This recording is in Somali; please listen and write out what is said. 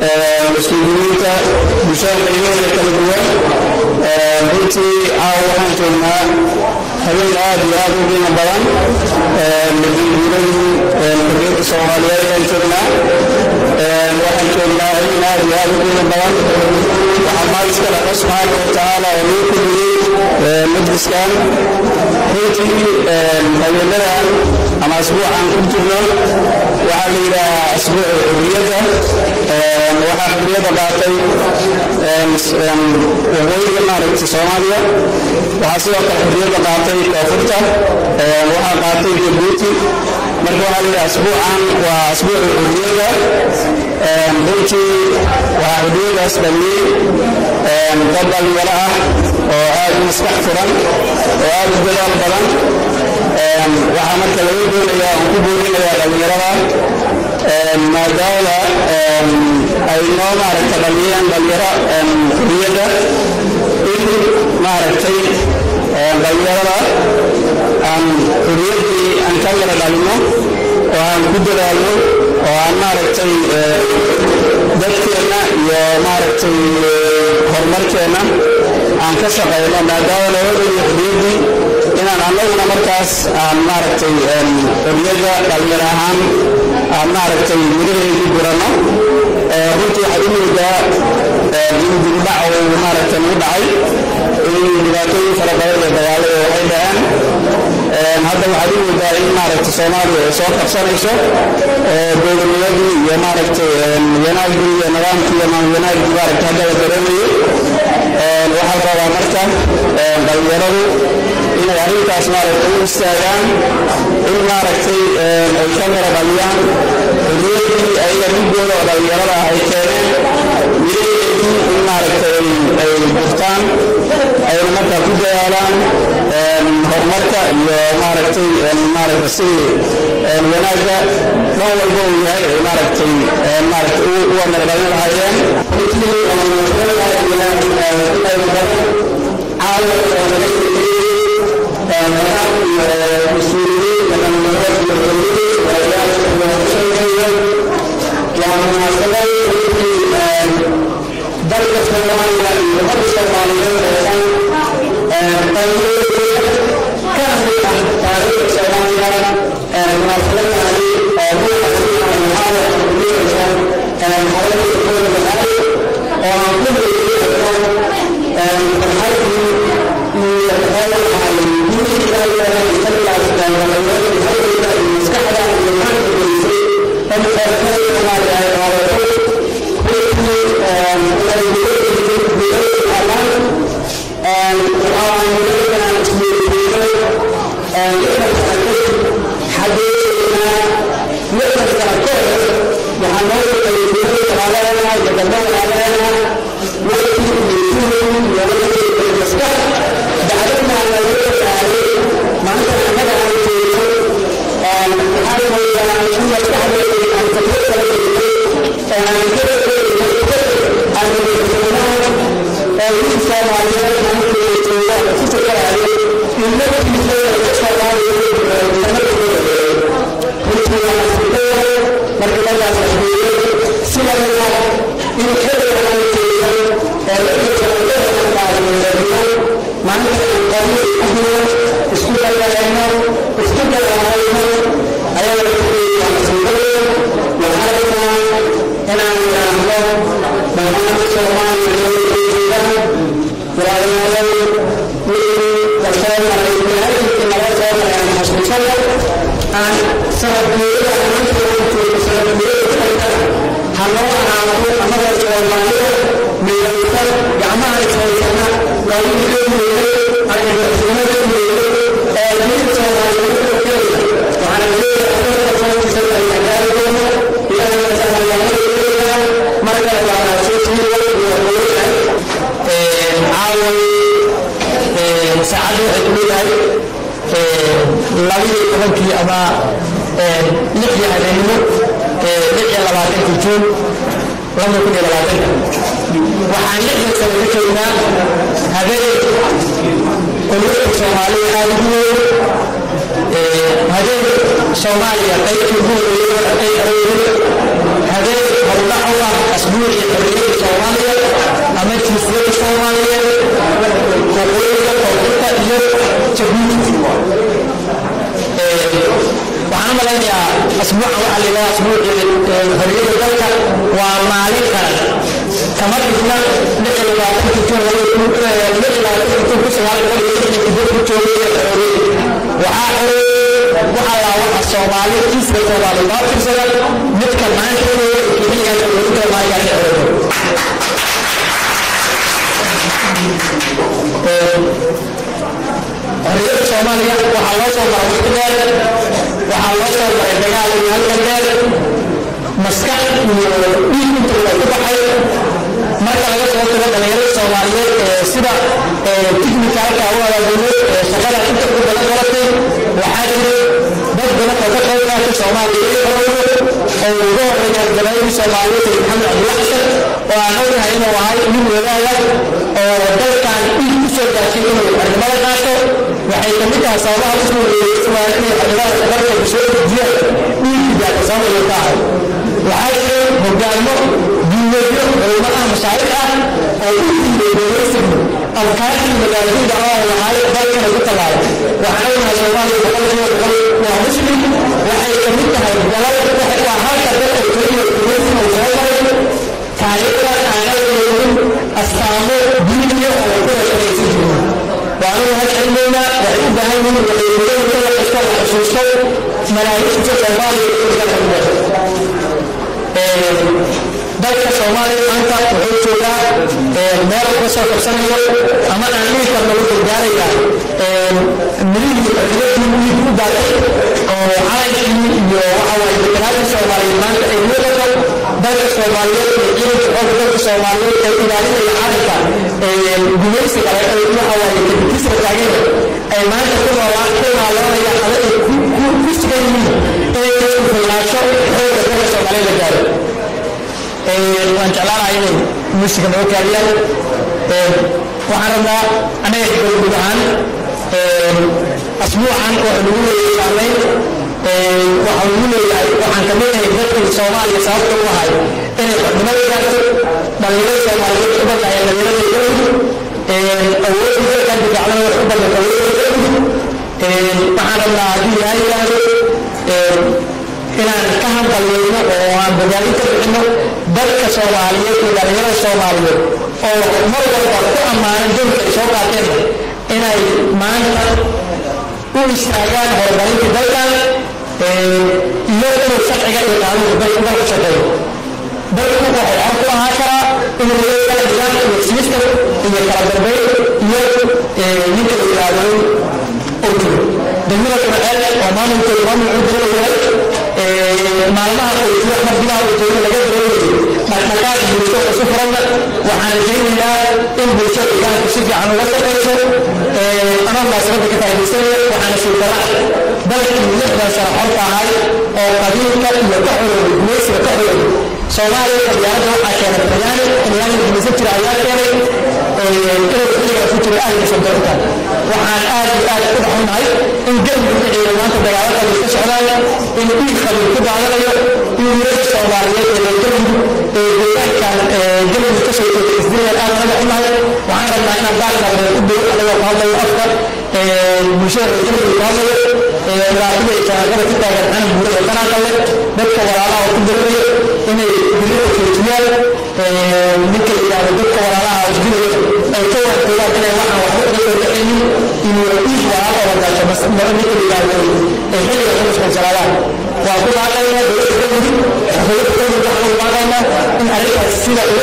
mas-uuliyiinta bulshada qaybaheeda kala duwan runtii caawa waxaan joognaa habeen aad iyo aad u qiimo badan madiinguuradii xorriyadda soomaaliyeed ayaan joognaa waxaan joognaa habeen aad iyo aad u qiimo badan waxaa maal iska dhaqa subxaana wa tacaala oo lagu kulmiyey majliskan runtii habeenadan ama asbuucan ku jirno waxaa la yidhaahaa asbuuca xurriyadda waxaa xurriyadda qaatay waqooyiga maaragtay soomaaliya waxaa sidoo kale xurriyadda qaatay koonfurta waxaa qaatay jabuuti marka waxaa la yidhaha asbuucan waa asbuuca xurriyadda runtii waxaa xurriyaddaas dhaliyey dad dhalinyaro ah oo aad u maskax furan oo aad u dadaal badan waxaa marka laga doonayaa aan ku boorinayaa dhallinyarada maadaama ay noo maaragta dhaliyeen dhalinyaro xurriyadda in maaragtay dhalinyarada aan xurriyaddii aan ka yara dhalino oo aan ku dadaalno oo aan maaragtay dadkeenna iyo maaragtay horumarkeenna aan ka shaqayno maadaama looga dhaliyo xurriyaddii inaan annaguna markaas aan maaragtay xurriyadda dhalinyar ahaan aan maaragtay miraheedu guranno runtii waxaad u moodaa in dibudhac uu maaragtay nagu dhacay in dhibaatooyin fara badan iyo dagaalada waxay dhaceen hadda waxaad u moodaa in maaragtay soomaaliya ay soo qabsanayso dowladnimadii iyo maaragtay wanaaggii iyo nidaamkii iyo wanaaggii maaragtay hadda la dareemayo waxaa rabaa marka dhalinyaradu inay arrintaas maaragtay u istaagaan in maaragtay ay ka mara dhaliyaan xurriyaddii ayaga dhigooda oo dhalinyarada ah ay keeneen miraheedii in maaragtay ay gurtaan ayna markaa ku dadaalaan horumarka iyo maaragtay maaragtay sidii wanaagga dhan walba uu yahay ay maaragtay maaragtay uga mara dhalin lahaayeen saacadda waxay ku leedahay labaiyo tobankii ama lixdii habeenimo lix iyo labaatanka juun laba kun iyo labaatanka waxaan lixdan sano ka joognaa habeen qolada soomaaliya aada ugu weyn habeen soomaaliya qaybtii ugu horeeyay ay arooreen habeen howlaha u ah asbuucii asbuucan waxaa la yidhaha asbuucii xorriyadda dalka waa maalin qaran kama dhigna lix iyo labaatanki jun lix iyo labaatanki jun ku sagaal boqol iyo lixdan kibir ku joogay xorriyadda waxaa xoreeyey waxaa laa waxa soomaali kiiska soomaali baa firsada midka maanta inuu keliya xorriyadda maagaan xoreeyo xorriyadda soomaaliya waxaa loo soo maray waqti dheer waxaa loo soo maray dagaal iyo halkan dheer maskax iyo dhiig inta waa ku baxay marka laga soo tago dhalinyarada soomaaliyeed ee sida tiknikalka u abaabulay ee shaqada inta ku badan baratay waxaa jiray dad badan oo ka qayb qaatay soomaaliya iyo xorowdo oo ugu horeeya gabayadii soomaaliyeed ee maxamed cabdulla xasan oo aan ognahay inuu ahay nin wadaaya oo dalkan dhiig ku soo gaashay inuu xornimada qaato waxay ka mid tahay sababaha u soo weeyeysan inay xornimada dalka soo dejiyaan dhiigkii gaata soomaaliya ka ahay waxaa jiray hogaamo diimeedyo culimo ah mashaaric ah oo u diimeedeeyeysan afkaartii magaalooyinka oo lahaay dalkana ku tallaabay waxaan ognahay soomaaliya boqolkiiba boqol waa muslim waxay ka mid tahay dalal waa halka dalka keliya gumaysan uu soo maray taariikhda aanay leeyin astaamo diiniya oo ku rashadaysan jirin waanu halcilmaynaa waxay u baahan yihiin waxay mudan kala kasta la xusuusto malaa'igta soomaaliya ee ka xidhiidha dalka soomaaliya maanta wuxuu joogaa meel ka soo kabsanayo ama aan dhihi karno u gargaaraya midihii xorriyadii dhiig u daatay oo calankii iyo waxa waaye deganaatii soomaaliyeed maanta ay muuqato dalka soomaaliyeed iyo ciidanka xooga dalka soomaaliyeed ee ilaalinaya calanka gumaysiga waxa waaye kadibkiisla taaganya ay maanta ku noolaan ku noolaanayaan ama ay ku sugan yihiin inay ka filnaansho xooga dalka soomaaliyeed la gaaro waan jeclaanahay inay muusiga noo kaadiyaan waxaan rabnaa anaga gurgud ahaan asbuucan wuxuu nagu leeyahay saamayn waxaa nagu leeyahay waxaan ka mid ahay dadkii soomaaliya sababta u ahay inay xornimada gaarto dhalinyarada soomaaliyeed u badnaayeen dhalinyarada galmudug awoodii dalkan difacdana wax u badnata awoodda galmudug waxaan rabnaa haddii ilaahay yidhaahdo inaan ka hanqaliyeyno oo aan bogaadin ka bixino dadka soomaaliyeed iyo dhalinyarada soomaaliyeed oo mar walba ku ammaanan doonka ay soo qaateen inay maanta u istaagaan horumarinta dalkan iyo inuu sharciga iyo qaanuunka dalka dalka shaqeeyo dalku waxay xor ku ahaa karaa inuu leeyahay nidaam iyo system iyo kala dambeyn iyo ninka la yidhaahdo oo jiro degmada kurceel oo maamulkeedu maamul cuduro yahay maalmaha uu jiro mardimaha uu joogo laga dareemayo dhaqdhaqaaq bulsho oo si furanna waxaan rajaynayaa in bulsho deegaanku si fiican uga shaqayso anoo munaasabadda ka faa'iidaysanaya waxaana suukara dalkii lixdan sano xorta ahay oo qabiilka iyo ka xorowday gumaysiga ka xorowday soomaaliya talyaanada waxaa keenay talyaani talyaani gumaysan jira ayaa keenay inuu xilligaa ku jiro ahliga sandoorka waxaan aad iyo aad ku dhaxunahay in galmudug dhiciina maanta dagaalo qabiil ka socdaaya in dhiig qabiil ku daadanayo in wiilasha soomaaliyeed ee reer galmudug ee deegaankan galmudug ka soo jeeda isdilayaan aad naga xunahay waxaan rabnaa inaan baarnaareen u dhow anagoo ku hadlayo afka bulshada reer galmudug ku hadlayo dhibaatada iyo shaqaqada ku taagan xanan buuro ee qanaanka leh dadka walaalaha oo ku darayo inay dilida joojiyaan ninka la yidhaahdo dadka walaalaha isdilaya ay ka waantoogaan inay waxaan waxba uga soo dhacaynin inuu dhiig walaal oo wadaasho ninka la yidhaahdo ay xilliga ku mashquulsanaadaan waa ku baaqaynaa dowladda galmudug dowladda galmudug waxaan ugu baaqaynaa in arrintaas sida ugu